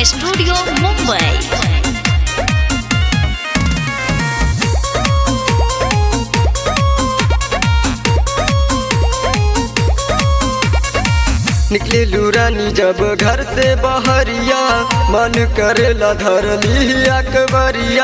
studio Mumbai निकले लूरानी जब घर से बहरिया मन करेला धर ली अकबरिया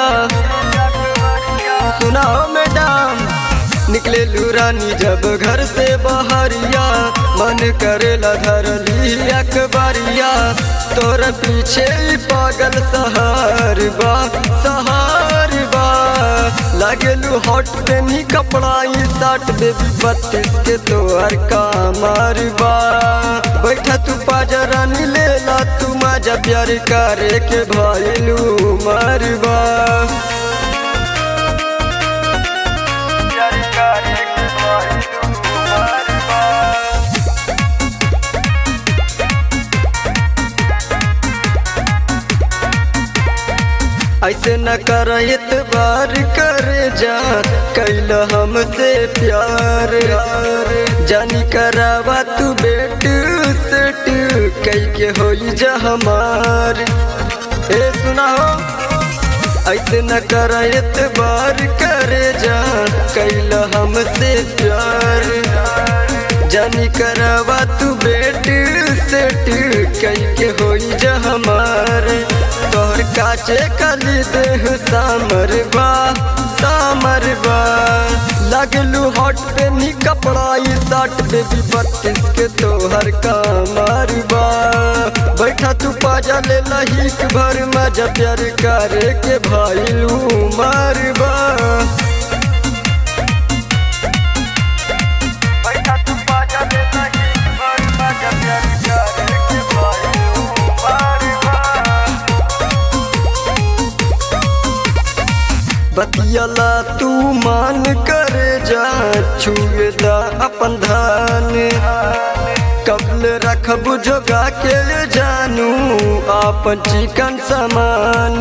सुनाओ मैडम निकले लूरानी जब घर से बहरिया मन करेला धर ली अकबरिया तोर पीछे ही पागल सहार बा सहार बा लागेलू हॉट पे नी कपड़ा ई साट बेबी बत्तीस के तोहर कामार बा बैठा तू पाजरा नी लेला तू मजा प्यार करे के भइलू मरबा प्यार करे के भइलू मरबा ऐसे न कर इतबार करे जा कैल हमसे प्यार जानी करावा तू बेट सेट कई के होई जा हमार ए सुना हो ऐसे न कर इतबार करे जा कैल हमसे प्यार जानी करावा तू बेट सेट कई के होई जा हमार तोहर काचे कली देह सामर बा सामर बा लगलू हॉट पे नी कपड़ा ई साट बेबी बत्तीस के तोहर कामर बा बैठा तू पाजा ले लहीक भर मजा प्यार करे के भाईलू मारबा बैठा तू पाजा ले लहीक भर मजा प्यार करे के भाईलू मारबा बतियला तू मान करे जा छुए दा अपन धान कबल रखब जोगा के जानू आपन चिकन समान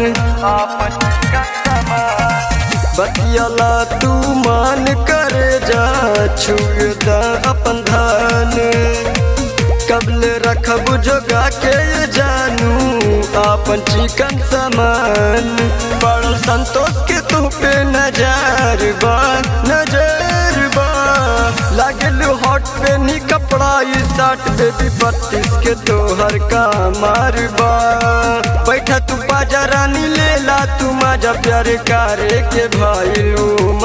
बतियला तू मान करे जा छुए दा अपन धान कबल रखब जोगा के जानू आपन चिकन समान बड़ संतोष के तू पे नजर बा नजर बा लागल हॉट पे नी कपड़ा ई साट बेबी बत्तीस के तोहर का मारबा बैठा तू बाजा रानी लेला तू मजा प्यार करे के भाईलू